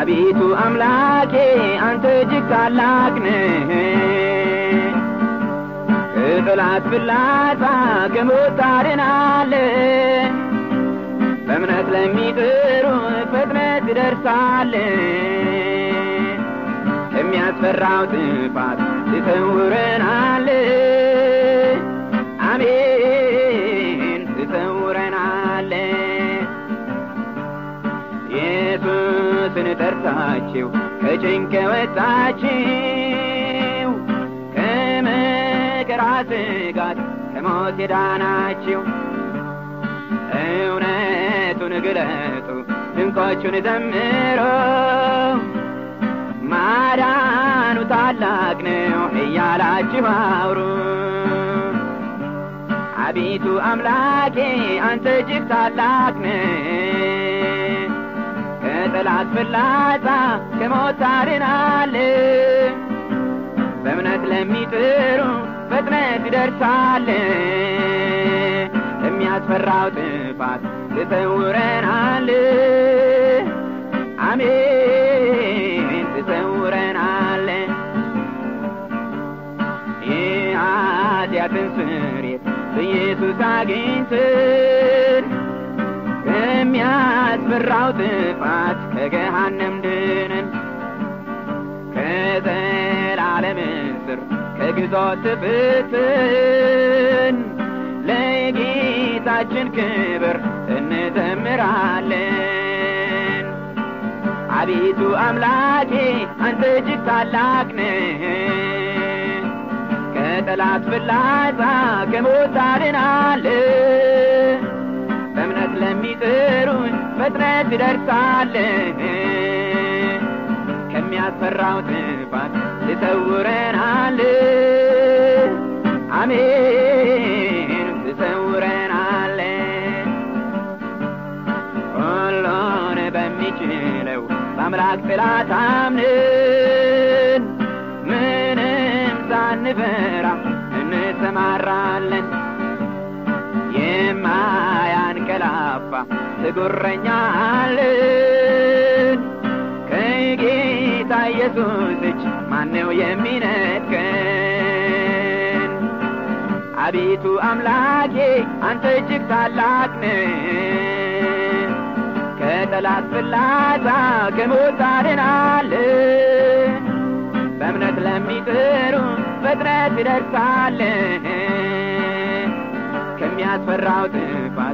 አቤቱ አምላኬ አንተ እጅግ ታላቅ ነህ ከጠላት ፍላጻ ከሞት ታድናለህ በእምነት ለሚጥሩ ፍጥነት ትደርሳለህ ከሚያስፈራው ጥፋት ትሰውረናለህ አሜን ትሰውረናለህ ኢየሱስን ጠርታችሁ ከጭንቅ ወጣችሁ ከመከራ ስጋት ከሞት የዳናችሁ እውነቱን ግለጡ ድንቆቹን ዘምሮ ማዳኑ ታላቅ ነው እያላችሁ አውሩ አቤቱ አምላኬ አንተ እጅግ ታላቅ ነህ ከጠላት ፍላጻ ከሞት ታድናለህ በእምነት ለሚጥሩ ፍጥነት ትደርሳለህ ከሚያስፈራው ጥፋት ትሰውረናለህ አሜን ትሰውረናለህ የኃጢአትን ስርየት በኢየሱስ አግኝተን ከሚያስፈራው ጥፋት ከገሃነም ድነን ከዘላለም እስር ከግዞት ፍትን ለጌታችን ክብር እንዘምራለን አቤቱ አምላኬ አንተ እጅግ ታላቅ ነህ ከጠላት ፍላጻ ከሞት ታድናለህ በእምነት ለሚጥሩን ፍጥነት ትደርሳለህ ከሚያስፈራው ጥፋት ትሰውረናለህ አሜን ትሰውረናለህ ሁሉን በሚችለው በአምላክ ጥላ ታምነን ምንም ሳንፈራ እንሰማራለን የማያንቀላፋ ትጉረኛ አለን ከጌታ ኢየሱስ እጅ ማነው የሚነጥቀን አቤቱ አምላኬ አንተ እጅግ ታላቅ ነህ ከጠላት ፍላጻ ከሞት ታድናለህ በእምነት ለሚጥሩ ፍጥነት ትደርሳለህ ከሚያስፈራው ጥፋት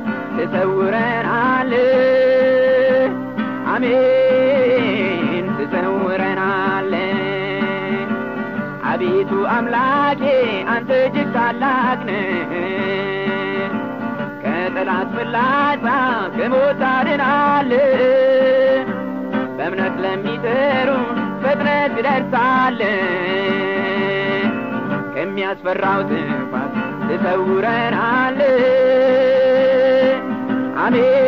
ትሰውረናለህ አሜን ትሰውረናለህ አቤቱ አምላኬ አንተ እጅግ ታላቅ ነህ ከጠላት ፍላጻ ከሞት ታድናለህ በእምነት ለሚጥሩ ፍጥነት ትደርሳለህ ከሚያስፈራው ጥፋት ትሰውረናለህ አሜን